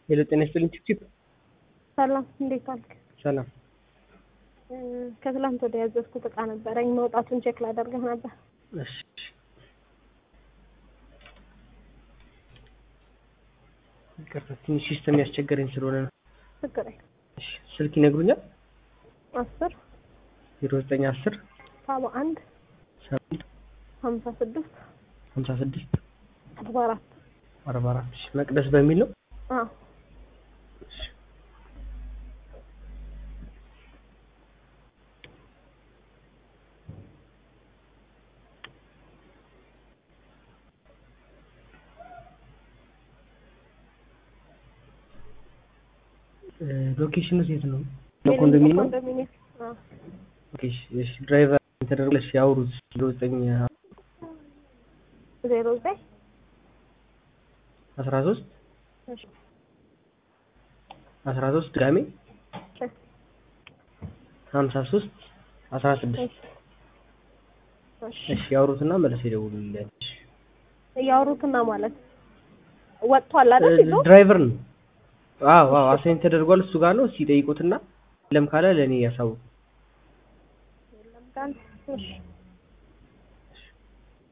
ሄሎ ጤና ይስጥልኝ ቺፕ ሰላም እንዴት አልክ? ሰላም እ ከትላንት ወደ ያዘዝኩት እቃ ነበረኝ መውጣቱን ቼክ ላደርግህ ነበር። እሺ ይቅርታ ትንሽ ሲስተም ያስቸገረኝ ስለሆነ ነው። ችግር የለም። እሺ ስልክ ይነግሩኛል? አስር ዜሮ ዘጠኝ አስር ሰባ አንድ ሰባት ሀምሳ ስድስት ሀምሳ ስድስት አርባ አራት አርባ አራት እሺ መቅደስ በሚል ነው። አዎ እሺ እ ሎኬሽኑ የት ነው? ኮንዶሚኒየም ነው? ኮንዶሚኒየም አዎ ኦኬ እሺ እሺ ድራይቨር ተደርጎልሽ ያውሩት ዜሮ ዘጠኝ ዜሮ ዘጠኝ አስራ ሶስት እሺ አስራ ሶስት ድጋሜ እሺ ሀምሳ ሶስት አስራ ስድስት እሺ እሺ ያውሩትና መልስ ይደውሉልኝ። እሺ እያወሩትና ማለት ወጥቷል አይደል? ይዞ ድራይቨር ነው። አዎ አዎ አሳይን ተደርጓል። እሱ ጋር ነው። እስኪ ጠይቁትና ለም ካለ ለእኔ ያሳውቁ። የለም ካለ እሺ